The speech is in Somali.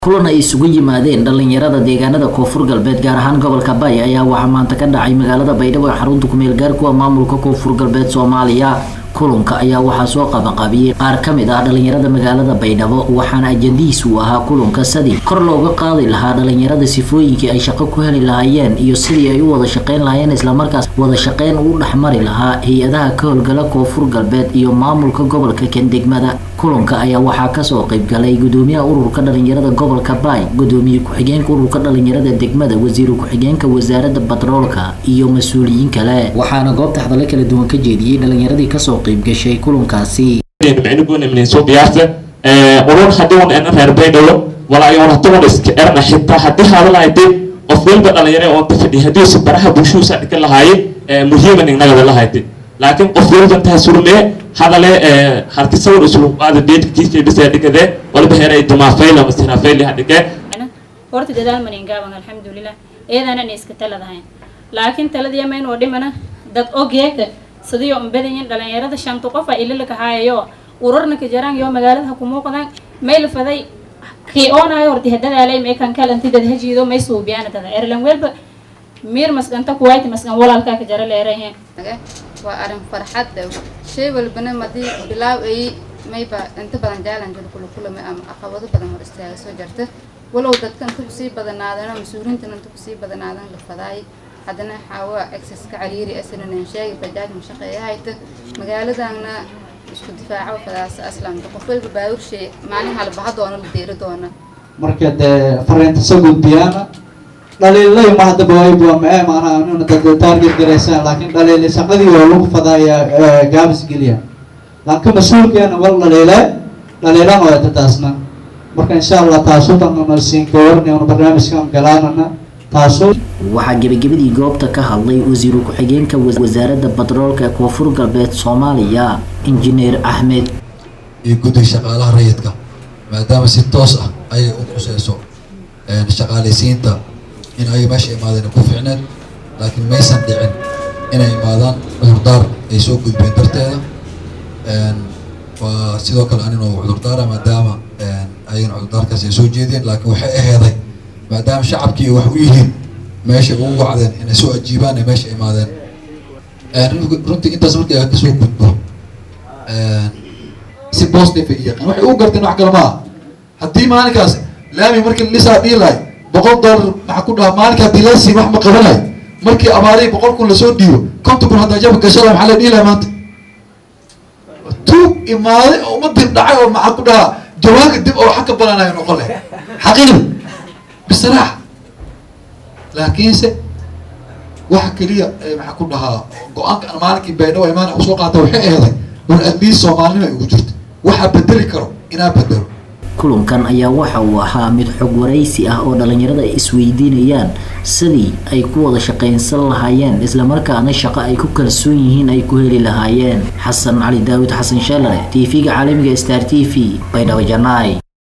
kulan ay isugu yimaadeen dhalinyarada deegaanada koonfur galbeed gaar ahaan gobolka bay ayaa waxaa maanta ka dhacay magaalada baydhabo ee xarunta kumeel gaarkuwa maamulka koonfur galbeed soomaaliya kulanka ayaa waxaa soo qabanqabiyey qaar ka mid ah dhalinyarada magaalada baydhabo waxaana ajandihiisu ahaa kulanka sidii kor looga qaadi lahaa dhalinyarada sifooyinkii ay shaqo ku heli lahaayeen iyo sidii ay u wada shaqeyn lahaayeen islamarkaas wada shaqeyn uu dhexmari lahaa hay-adaha ka howlgala koonfur galbeed iyo maamulka gobolka kendegmada kulanka ayaa waxaa kasoo qeybgalay gudoomiyaha ururka dhalinyarada gobolka baay gudoomiye ku-xigeenka ururka dhalinyarada degmada wasiir ku-xigeenka wasaarada batroolka iyo mas-uuliyiin kale waxaana goobta hadallo kala duwan ka jeediyey dhalinyaradii kasoo qeybgashay kulankaasi urur hadii un ena reer baydhabo walaayoon hadaun iska erna xitaa hadii hadalahayde qof walba dhalinyaro oon ta fadhiya hadiisu baraha bulshuhusa dhigan lahaaye muhiiman ignagada lahayde laakiin qof walba intaa surmee hadale harti sawir islu qaada beedkiisa bisa dhigade walba heeray dumaafayla masirafayli hadhige horta dadaal maningaaban alxamdulilah eedanan iska taladahayn laakiin taladiya mayn oo dhimana dad ogeeka sidiyo umbadayin dhalinyarada shanta qof a ililaka haayayo ururna ka jaraan yo magaalada ha ku muuqdaan may la faday kii oonayo horti hadadaalay may kan kalanti dad hajiido may suubiyaana dada erlan welba miir masganta kuwayti masgan walaalkaa ka jara leerahe waa arrin farxad dhow shay walbana madii bilaaw ay mayba inta badan jaalanjal kula kulama ama caqabado badan hor istaaga soo jarta walow dadka inta kusii badanaadana mas-uuliintan inta kusii badanaadan la fadaay haddana xaawa exceska cariiri asananan sheegi bajaaj mashaqeeyahayta magaaladana isku difaaco fadaas aslamta qof walba baawurshay maalin halbaha doona la deeri doona marka dee fariinta soo gudbiyaana dhaliilay ma hadaba wayba mae maanaa inuna dad target garaysaan laakiin dhaliilay shaqadii oo lagu fadaaya gaabis geliya laakiin mas-uulkeena wal dhaliile dhaliilan oo dadaasna marka insha allah taasu danana siin gawarni una barnaamijkan galaanana taasu waxaa gebagabadii goobta ka hadlay wasiiru ku-xigeenka wasaaradda batroolka ee koonfur galbeed soomaaliya injineer axmed iyo guddiga shaqaalaha rayidka maadaama si toos ah ayay u quseyso shaqaalaysiinta in ay meesha imaadeen ku ficneed laakiin maysan dhicin inay imaadaan cudurdaar ay soo gudbeen darteeda waa sidoo kale aninoo cudurdaara maadaama ayagana cudurdaarkaas ay soo jeedeen laakiin waxay aheeday maadaama shacabkii wax u yihiin meesha ugu wacdeen inay soo ajiibaan ay meesha imaadeen runtii intaas markii ay kasoo gudbo si positive ay yaqaan waxay u garteen wax kale maaha haddii maalinkaas laami markii lisaa dhiilaay boqol dollar maxaa ku dhaha maalinka haddii la siin wax ma qabanayo markii abaarihii boqol kun lasoo dhiibo konton kun haddaa jaba gashada maxaa la dhiilaya maanta tuug imaaday oo umadii dhacay oo maxaa ku dhahaa jawaanka dib oo xag ka bananayo noqon leh xaqiiqda bisraax laakiinse waxa keliya maxaa ku dhahaa go-aanka aan maalinkii baydhabo imaan usoo qaata waxay eeday war admiis soomaalinima ugu jirta waxaa bedeli karo inaa bedelo kulankan ayaa waxa uu ahaa mid xog waraysi ah oo dhalinyarada ay isweydiinayaan sidii ay ku wada shaqaynsan lahaayeen islamarkaana shaqo ay ku kalsoon yihiin ay ku heli lahaayeen xasan cali daawud xasan sheelare t v-ga caalamiga star t v baydhabo janaay